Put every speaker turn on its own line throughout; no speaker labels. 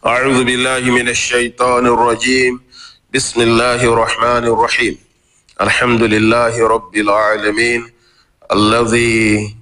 أعوذ بالله من الشيطان الرجيم بسم الله الرحمن الرحيم الحمد لله رب العالمين الذي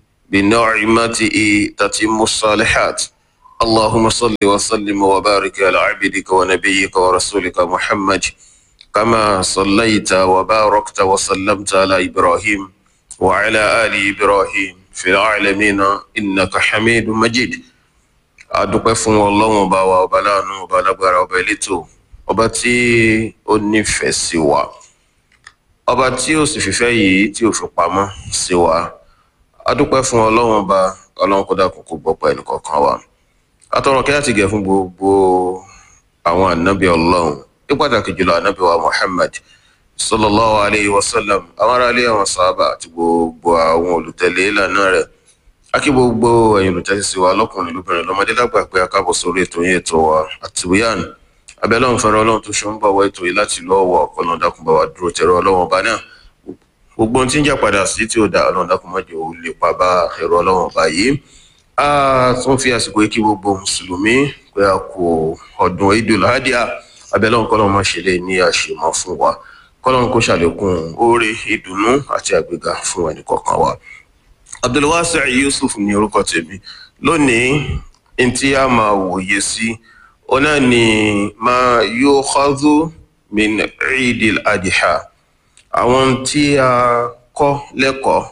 بنعمته تتم الصالحات اللهم صل وسلم وبارك على عبدك ونبيك ورسولك محمد كما صليت وباركت وسلمت على إبراهيم وعلى آل إبراهيم في العالمين إنك حميد مجيد adúpẹ́ fún ọlọ́run ọba wa ọba láàánú ọba alágbára ọba elétò ọba tí ó nífẹ̀ẹ́ sí wa ọba tí ó sì fìfẹ́ yìí tí ó fi pamọ́ sí wa adúpẹ́ fún ọlọ́run ọba ọlọ́run kó dákun kó gbọ́ pa ẹnì kọ̀ọ̀kan wa atọ́rọ̀ kí láti gẹ̀ fún gbogbo àwọn ànábì ọlọ́run ní pàtàkì jùlọ ànábì wa muhammad sallallahu alayhi wa sallam àwọn aráalé àwọn sábà àti gbogbo àwọn olùtẹ̀lé ìlànà rẹ̀ akí gbogbo ẹ̀yin olùtẹ́sí sí wa lọ́kùnrin lóbìnrin lọ́mọdé lágbà pé akábọ̀ sórí ètò yín ètò wa àtìwíyàn abẹ́lẹ́ ọ̀hún fẹ́ràn ọlọ́run tó ṣe ń bọ̀ wọ ètò yìí láti lọ́wọ́ ọ̀kọ́lọ́n dákun bá wa dúró tẹ̀rọ ọlọ́run ọba náà gbogbo ohun tí ń jà padà sí tí ó da ọlọ́run dákun má jẹ́ ó lè pa bá ẹ̀rọ ọlọ́run ọba yìí a tún fi àsìkò yìí kí gbogbo mùsùlùmí pé a kò ọdún idul hadiya abẹ́lẹ́ ọ̀hún kọ́lọ́run má ṣe lè ní àṣemọ́ fún wa kọ́lọ́run kó ṣàlékún oore ìdùnnú àti àgbéga fún ẹnì kọ̀ọ̀kan wa abdulwasi yusuf ní orúkọ tèmi lónìí ntí a máa wòye sí ọ̀nà ni máa yóò xọ́dú min eidil adiha àwọn tí a kọ́ lẹ́kọ̀ọ́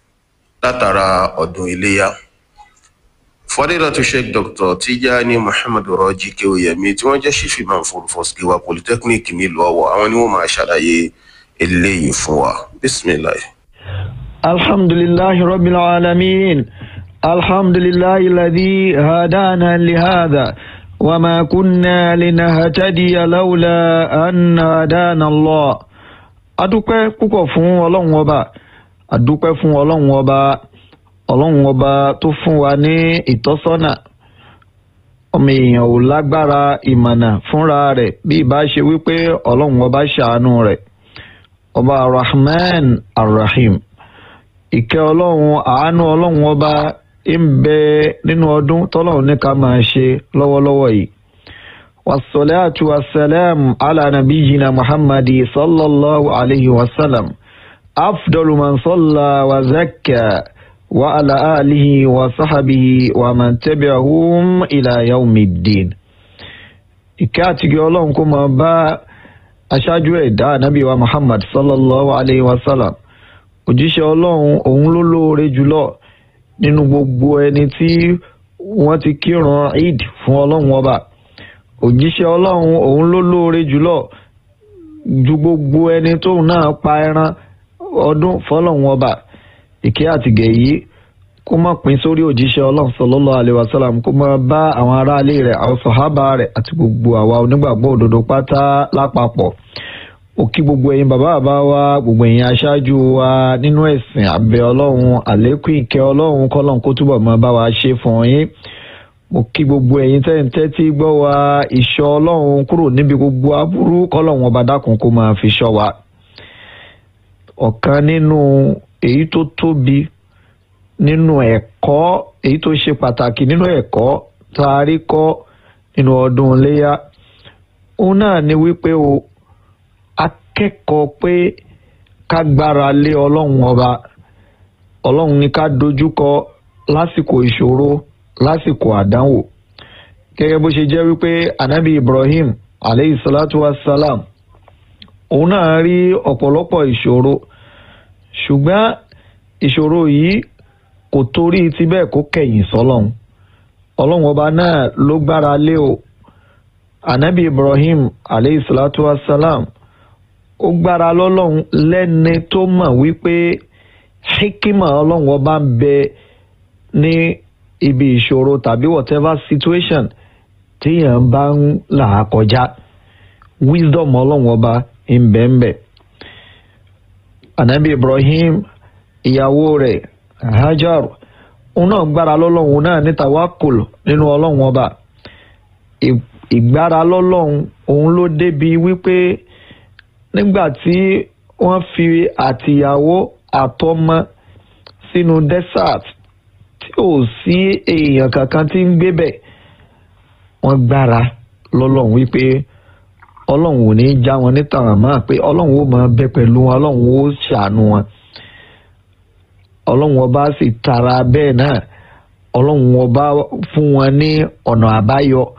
látara ọdún iléyà fọdílàtú sheikh dr tijani muhammadu rọjí kéwòyẹmí tí wọ́n jẹ́ sífì máa ń forúfọ́síkíwá polytechnic nílùú ọ̀wọ̀ àwọn ni wọ́n máa ṣàlàyé eléyìí fún wa bisimilayi.
الحمد لله رب العالمين الحمد لله الذي هدانا لهذا وما كنا لنهتدي لولا أن هدانا الله adúpẹ́ púpọ̀ fún ọlọ́run ọba adúpẹ́ fún ọlọ́run ọba ọlọ́run ọba tó fún wa ní ìtọ́sọ́nà ọmọ èèyàn ò lágbára ìmọ̀nà fúnra rẹ̀ bí ìbá ṣe wípé ọlọ́run ọba ṣàánú rẹ̀ ọba rahman arrahim ìkẹ́ ọlọ́run àánú ọlọ́run ọba ń bẹ nínú ọdún tọ́lọ́run ní ká máa ṣe lọ́wọ́lọ́wọ́ yìí wasalaatu wasalaam ala nabiyina muhammadi sallallahu alayhi wa sallam afdalu man salla wa zakka wa ala alihi wa sahabihi wa man tabi'ahum ila yawmiddin ìkẹ́ àtìgẹ́ ọlọ́run kó máa bá aṣáájú ẹ̀dá nabi wa muhammad sallallahu alayhi wa sallam òjíṣẹ́ ọlọ́run òun ló lóore jùlọ nínú gbogbo ẹni tí wọ́n ti kírun eid fún ọlọ́run ọba òjíṣẹ́ ọlọ́run òun ló lóore jùlọ ju gbogbo ẹni tóun náà pa ẹran ọdún fọlọ́run ọba ìkẹ́ àtìgẹ̀ yìí kó má pín sórí òjíṣẹ́ ọlọ́run sallallahu alaihi wasallam kó má bá àwọn aráalé rẹ̀ àwọn sọ̀hábà rẹ̀ àti gbogbo àwa onígbàgbọ́ òdodo pátá lápapọ̀ ó kí gbogbo ẹ̀yin bàbá bàbá wa gbogbo ẹ̀yin aṣáájú wa nínú ẹ̀sìn àbẹ̀ ọlọ́run àlékún ìkẹ́ ọlọ́run kọ́lọ́run kó túbọ̀ máa bá wa ṣe fún yín mo kí gbogbo ẹ̀yin tẹ́ǹtẹ́ tí gbọ́ wa ìṣọ́ ọlọ́run kúrò níbi gbogbo aburú kọ́lọ́run ọba dákun kó máa fi ṣọ́ wa ọ̀kan nínú èyí tó tóbi nínú ẹ̀kọ́ èyí tó ṣe pàtàkì nínú ẹ̀kọ́ tá a rí kọ́ nínú ọdún iléyà òun náà ni wípé o akẹ́kọ̀ọ́ pé ká gbára lé ọlọ́run ọba ọlọ́run ní ká dojúkọ lásìkò ìṣòro lásìkò àdánwò gẹ́gẹ́ bó ṣe jẹ́ wípé anabi ibrahim aleyhi salatu wa salam òun náà rí ọ̀pọ̀lọpọ̀ ìṣòro ṣùgbọ́n ìṣòro yìí kò torí ti bẹ́ẹ̀ kó kẹ̀yìn sọ́lọ́run ọlọ́run ọba náà ló gbára lé o anabi ibrahim aleyhi salatu wa salam ó gbára lọ́lọ́run lẹ́ni tó mọ̀ wípé hikima ọlọ́run ọba ń bẹ ní ibi ìṣòro tàbí whatever situation téèyàn bá ń là á kọjá wisdom ọlọ́run ọba ń bẹ ń bẹ. anabi ibrahim ìyàwó rẹ̀ hajar òun náà gbára lọ́lọ́run òun náà ní tawakul nínú ọlọ́run ọba ìgbára lọ́lọ́run òun ló débi wípé nígbà tí wọ́n fi àtìyàwó àtọmọ sínú desert tí ò sí èèyàn kankan tí ń gbé bẹ̀ wọ́n gbára lọ́lọ́run wípé ọlọ́run ò ní já wọn ní tàràmà pé ọlọ́run ó máa bẹ pẹ̀lú wọn ọlọ́run ó ṣàánú wọn ọlọ́run ọba sì tara bẹ́ẹ̀ náà ọlọ́run ọba fún wọn ní ọ̀nà àbáyọ